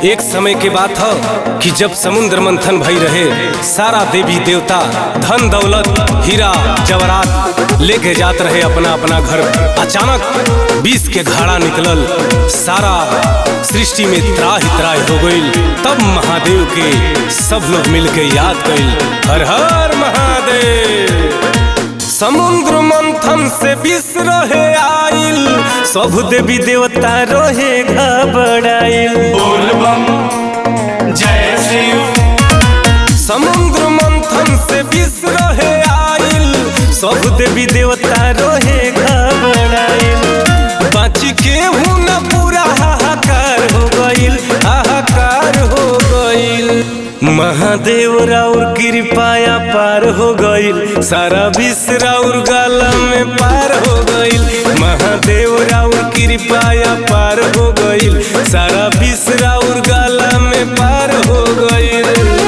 एक समय के बात ह कि जब समुद्र मंथन भई रहे सारा देवी देवता धन दौलत हीरा जवरात लेके जात रहे अपना अपना घर अचानक बीस के घाड़ा निकलल सारा सृष्टि में त्राहि त्राहि हो गईल तब महादेव के सब लोग मिलके याद कईल हर हर महादेव समुद्र मंथन से विष रहे आइल सब देवी देवता रहे घबराइल बोल बम जय शिव समुद्र मंथन से विष रहे आइल सब देवी देवता रहे घबराइल बाची के न पूरा हाहाकार हो गइल हाहाकार हो गइल महादेव राउर कृपाया पार हो गइल सारा विश्व राउर गाला में पार हो गइल महादेव राउर कृपाया पार हो गइल सारा विश्व राउर गाला में पार हो गइल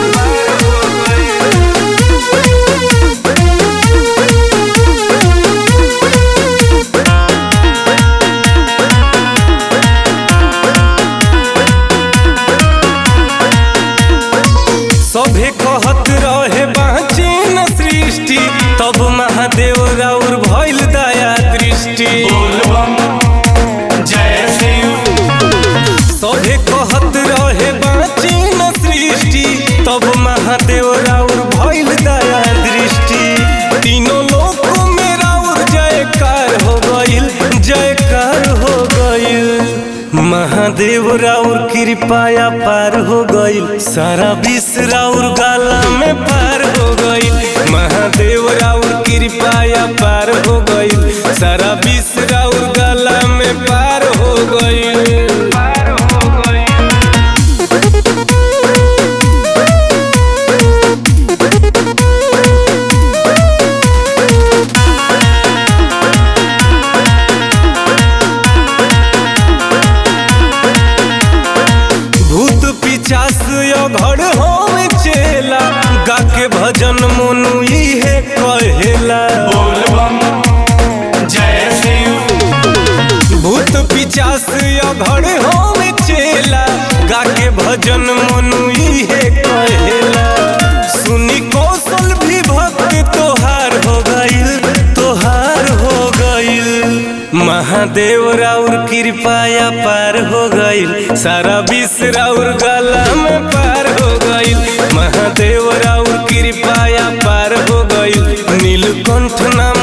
सभे कहत रहे बाँचे न सृष्टि तब महादेव राउर भइल दया दृष्टि बोल बम जय शिव सभे कहत रहे बाँचे न सृष्टि तब महादेव राउर भइल दया दृष्टि तीनों लोक में राउर जयकार हो गइल जयकार हो गइल महादेव राउर कृपाया पार हो गइल सारा विश्व राउर गाला में पार हो गइल महादेव राउर कृपाया पार हो गइल सारा विश्व राउर गाला में पार हो गइल पार हो गइल भूत पिचास घर हम चेला गा के भजन मोनू इहे कहेला बोल बम जय शिव भूत पिचास घर हम चेला गा के भजन मोनू इहे कहेला सुनी कौशल भी भक्त तोहार हो गइल तोहार हो गइल महादेव राउर कृपाया पार हो गइल सारा विश्व राउर गला में पार हो गइल महादेव राउर कृपाया पार हो गइल नीलकंठ नाम